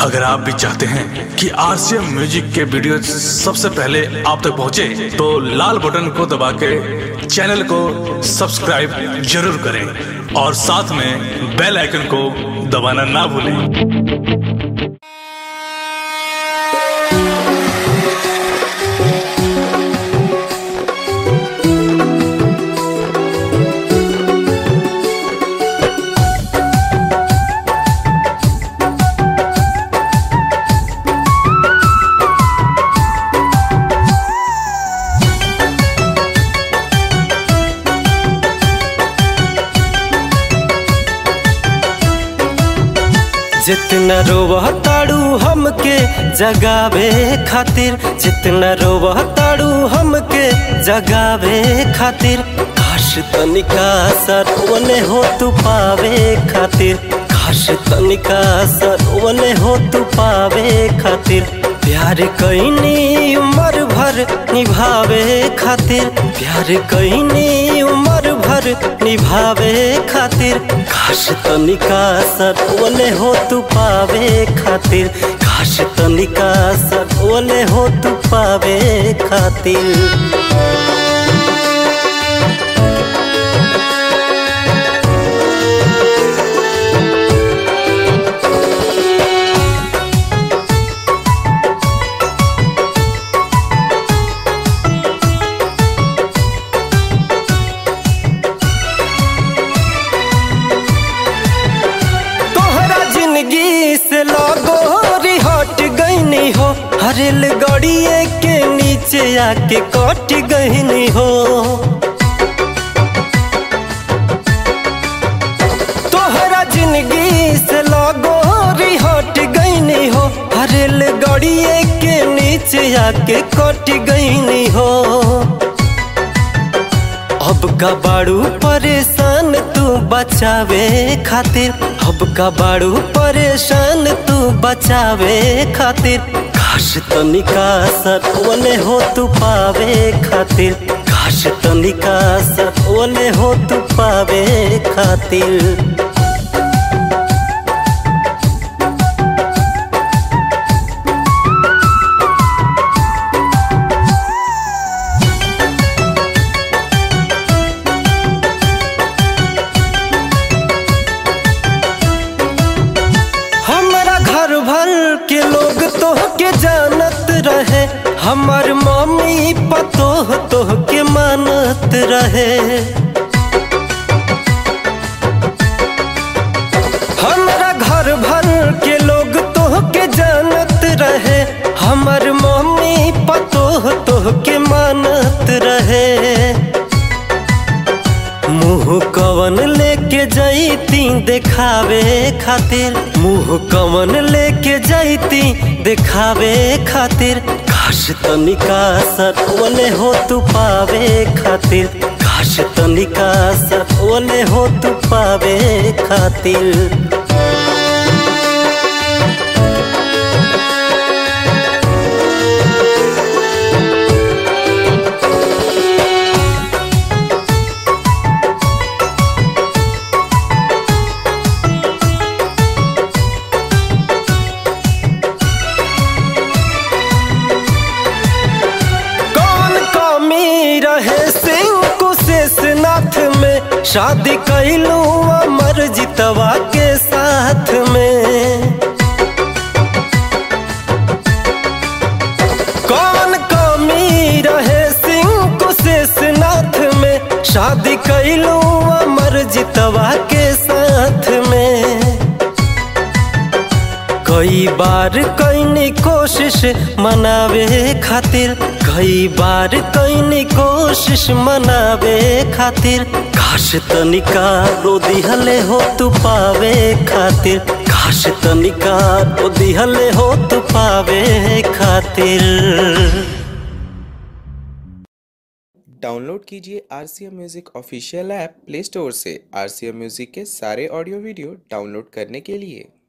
अगर आप भी चाहते हैं कि आरसीएम म्यूजिक के वीडियो सबसे पहले आप तक पहुंचे, तो लाल बटन को दबा के चैनल को सब्सक्राइब जरूर करें और साथ में बेल आइकन को दबाना ना भूलें जितना रोवह ताड़ू हमके जगावे खातिर जितना रोवह ताड़ू हमके जगावे खातिर काश तनिका सरवने हो तू पावे खातिर काश तनिका सरवने हो तू पावे खातिर प्यार कैनी उम्र भर निभावे खातिर प्यार कैनी उम्र भर निभावे खातिर काश तनिका सटवले हो तू पावे खातिर काश तनिका सटवले हो तू पावे खातिर तोहरा जिंदगी से लगो हट गईनी हो हरेल गड़िए के नीचे आके कट गईनी हो तोहरा जिंदगी से लगो हट गईनी हो हरेल गड़िए के नीचे आके कट गईनी हो अब का बाड़ू परेशान तू बचावे खातिर अब का बाड़ू परेशान तू बचावे खातिर काश तनिका सटवले हो तू पावे खातिर काश तनिका सटवले हो तू पावे खातिर हमारा घर भर के लोग तो के जानत रहे हमार मम्मी पतोह तो के मानत रहे हमारा घर भर के लोग तो के जानत रहे हमार मम्मी पतोह तो के मानत रहे मुँह कवन लेके जैती देखावे खातिर मुँह कवन लेके जैती देखावे खातिर काश तनिका सटवले हो तू पावे खातिर काश तनिका सटवले हो तू पावे खातिर कौन कमी रहे सिंह कुशेषनाथ में शादी कैलू अमर जितवा के साथ में कौन कमी रहे सिंह कुशेषनाथ में शादी कैलू अमर जितवा के साथ में कई बार कैनी कोशिश मनावे खातिर कई बार कैनी कोशिश मनावे खातिर काश तनिका रो दिहले हो तू पावे खातिर काश तनिका रो दिहले हो तू पावे खातिर डाउनलोड कीजिए R C M music official app play store से आर सी एम म्यूज़िक के सारे ऑडियो वीडियो डाउनलोड करने के लिए